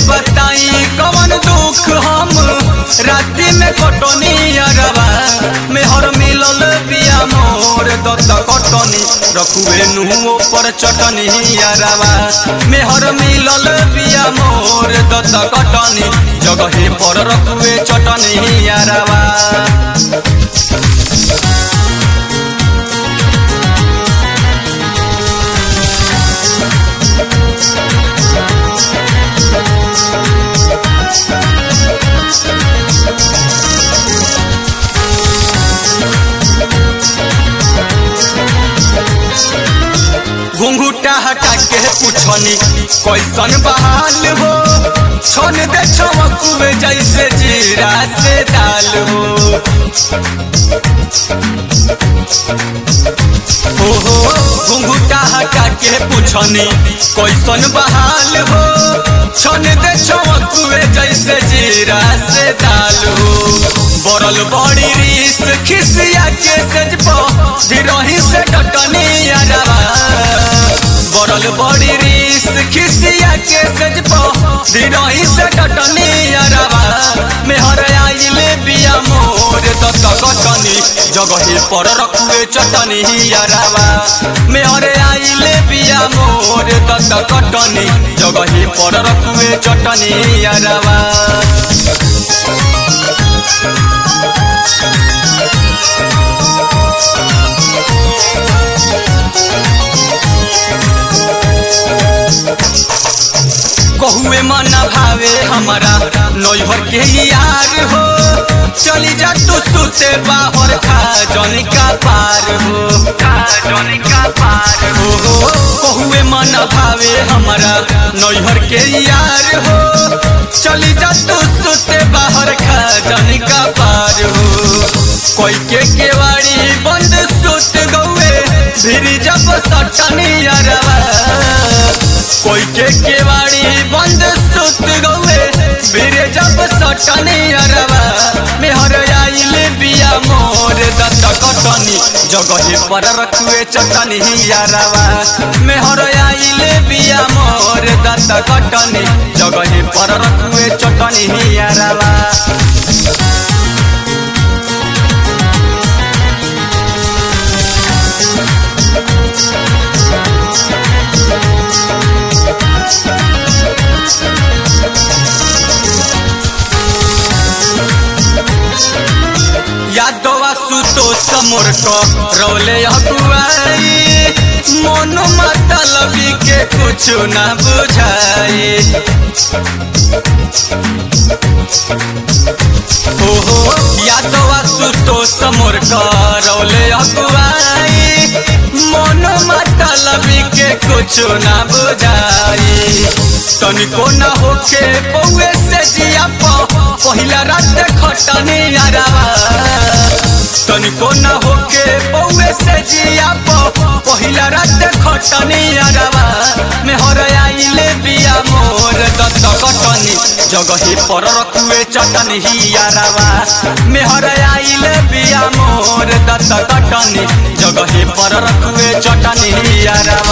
बताई कवन दुख हम राति में कटनी अरवा मेहर मिलल बिया मोर दत कटनी रखुए नुओ पर चटनी अरवा मेहर मिलल बिया मोर दत कटनी जगहे पर रखुए चटनी अरवा घुंघूटा हटा के पूछनी कैसन बहाल हो छन दे चमकुए जैसे जीरा से दाल हो ओहो घुंघूटा हटा के पूछनी कैसन बहाल हो छन दे चमकुए जैसे जीरा से दाल हो बरल बड़ी रीस खिसिया के सजब धीरही से डटनी अरवा बरल बड़ी रीस खिसिया के सजब धीरही से डटनी अरवा मेहर आइले बिया मोर दत कटनी जगही पर रखुए चटनी अरवा मेहर आइले बिया मोर दत कटनी जगही पर रखुए चटनी अरवा कहुए मन भावे हमारा नैहर के यार हो चली जा तू सुते बाहर खा जन का पार हो जन का पार हो कहुए मन भावे हमारा नैहर के यार हो चली जा तू सुते बाहर खा जन का पार हो कोई के केवाड़ी बंद सुत गौए फिर जब सटनी अरवा कोई के केवाड़ी बंद सुत गौए मेरे जब सटनी अरवा मेहर आइल बिया मोर दत कटनी जगहे पर रखुए चटनी अरवा मेहर आइल बिया मोर दत कटनी जगहे पर रखुए चटनी अरवा यादवा सुतो समोर को रौले अगुआई मन मतलबी के कुछ ना बुझाई ओहो यादवा सुतो समोर को रौले अगुआई मन मतलबी के कुछ ना बुझाई तनिको ना होके पौए से जिया पहिला रात खटनी अरवा तनिको न होके पौए से जिया पहिला रात खटनी अरवा मेहर आइले बिया मोर दत्त कटनी जगही पर रखुए चटनी अरवा मेहर आइले बिया मोर दत्त कटनी जगही पर रखुए चटनी अरवा